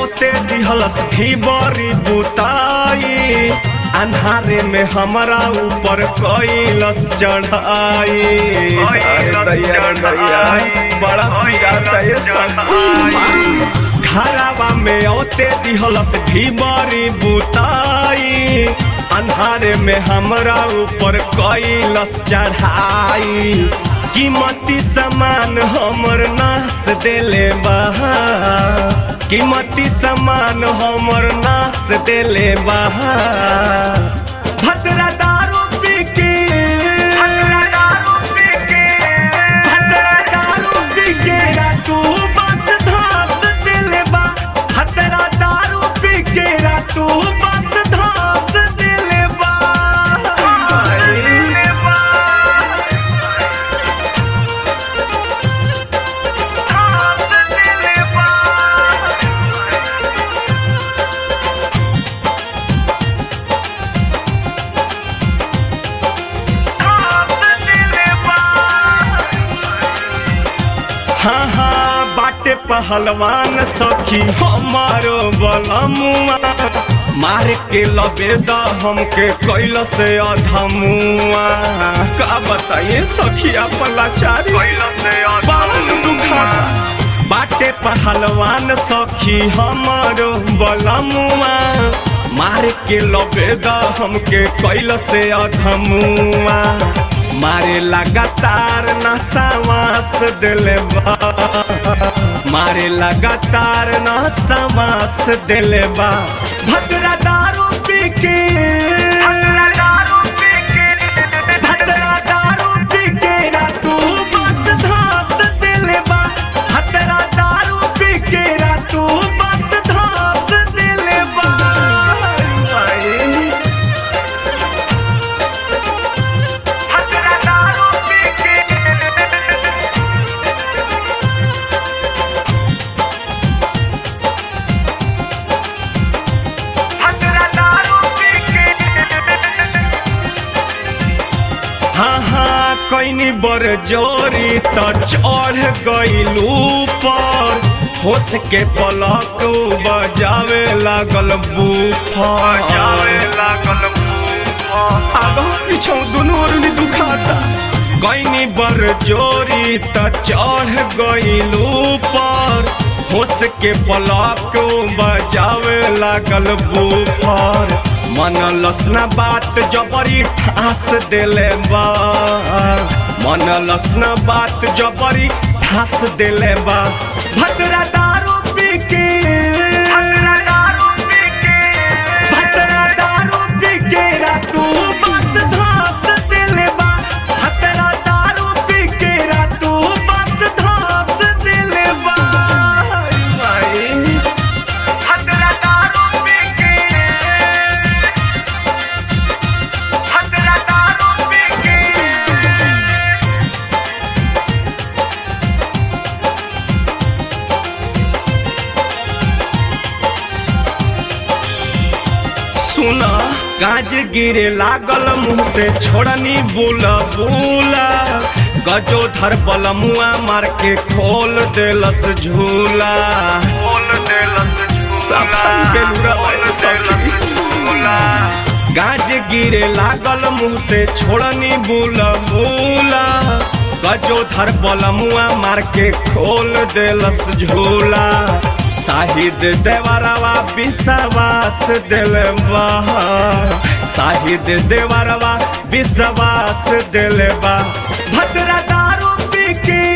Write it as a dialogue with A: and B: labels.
A: औते दिहलस भी बड़ी बुताई अन्हारे में हमरा ऊपर कैलस चढ़ाई अरे दैया रे दैया, बड़ा पिराता ये सब घरावा में औते दिहलस भी बड़ी बुताई अन्हारे में हमरा ऊपर कैलस चढ़ाई कीमती सामान हमर नाश देले बा कीमती सामान हमर नाश देले बा भद्रा दारू पी के भद्रा दारू पी के भद्रा दारू पी के रातू बस धास देले बा भद्रा दारू पी के रातू बस धास देले बा हाँ हाँ बाटे पहलवान सखी हमारो बलमुआ मार के लबेदा हमके कैल से अधमुआ का बताइए सखी अपन लाचारी बावन दुखाता बाटे पहलवान सखी हमारो बलमुआ मार के लबेदा हमके कैल से अधमुआ मारे लगातार नसावास दिले बा मारे लगातार नसावास दिले बा भद्रा दारू पी के भद्रा दारू पी के भद्रा दारू पी के रातू बस धास दिले बा भद्रा दारू पी के रातू बस धास दिले बा भद्रा दारू पी के भद्रा दारू पी के हाँ हाँ कैनी बर जोरी त चढ़ गइलू पर होश के पलक बजावे लागल बूफर बजावे लागल आगो पीछो दुनू ओरनी दुखाता कैनी बर जोरी त चढ़ गइलू पर होश के पलक बजावे लागल बूफर मन लसना बात जबरी ठास देले बा मन लसना बात जबरी ठास देले बा भद्रा दारू पी के भद्रा दारू पी के भद्रा दारू पी के रातू बस धास देले बा भद्रा दारू पी के रातू बस धास देले बा भद्रा दारू पी के भद्रा दारू पी के सुना गाज गिरे लागल मुंह से छोड़नी बुला बुला गजो धर बलमुआ मार के खोल देलस झूला खोल देलस झूला गाज गिरे लागल मुंह से छोड़नी बुला बुला गजो धर बलमुआ मार के खोल देलस झूला साहिद देवरवा विश्वास दिलवा साहिद देवरवा विश्वास दिलवा भद्रा दारू पी के